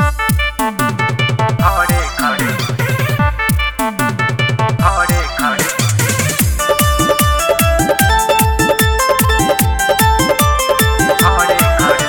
खड़े खड़े खड़े खड़े खड़े खड़े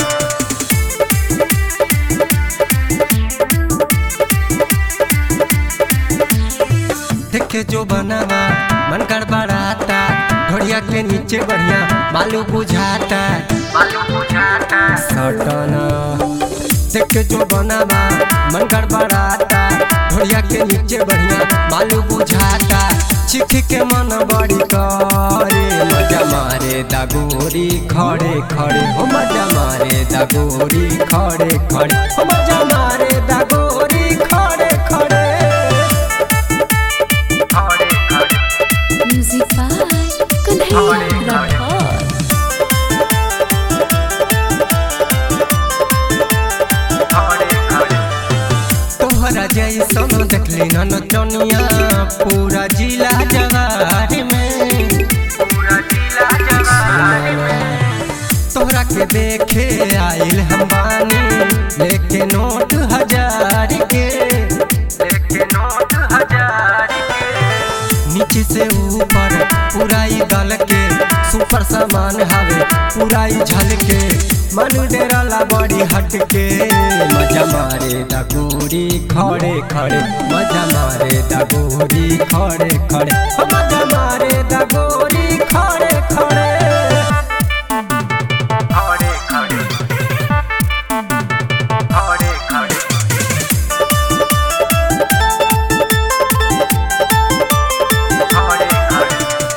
देखे जो बनावा मन गड़बड़ाता ढोड़िया के नीचे बढ़िया मालू बुझाता मालूम बुझाता सटना देखे जो बनावा मन गड़बड़ाता ढोड़िया के नीचे बढ़िया मालू बुझाता चिख के मन बड़ी करे मजा मारे दागोरी खड़े खड़े हो मजा मारे दागोरी खड़े खड़े हो मजा मारे दागोरी खड़े खड़े खड़े खड़े Music by Kanhaiya Rathod. खड़े खड़े तोहरा जैसन देखली न नचनिया पूरा जिला जवार में पूरा जिला जवान में तोहरा के देखे आइल हम बानी लेके नोट हजार के लेके नोट हजार के नीचे से ऊपर पूरा ही गल के सुपर सामान हवे पूरा ही झल के मन डेराला बड़ी हट के मजा मारे दगोरी खड़े खड़े मजा मारे दगोरी खड़े खड़े हो मजा मारे दगोरी खड़े खड़े खड़े खड़े खड़े खड़े खड़े खड़े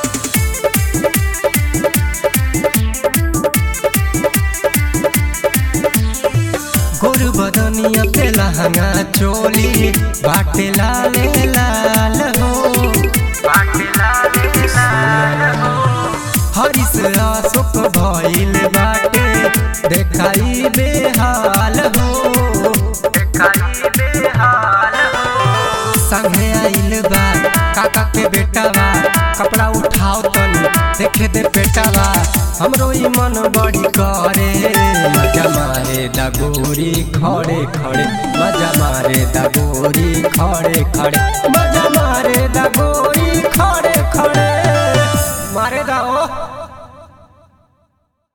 गोर बदनिया पे लहंगा चोली बाटे लाले लाल हो बाटे लाल लाल हो हरिस अशोक भइल बाटे देखाई बेहाल हो देखाई बेहाल हो संगे आइल बा काका के बेटावा कपड़ा उठाओ तनी देखे दे बेटावा हमरो ई मन बड़ी करे मजा मारे दगोरी खड़े खड़े मजा मारे दगोरी खड़े खड़े मजा मारे दगोरी खड़े खड़े मारे दाओ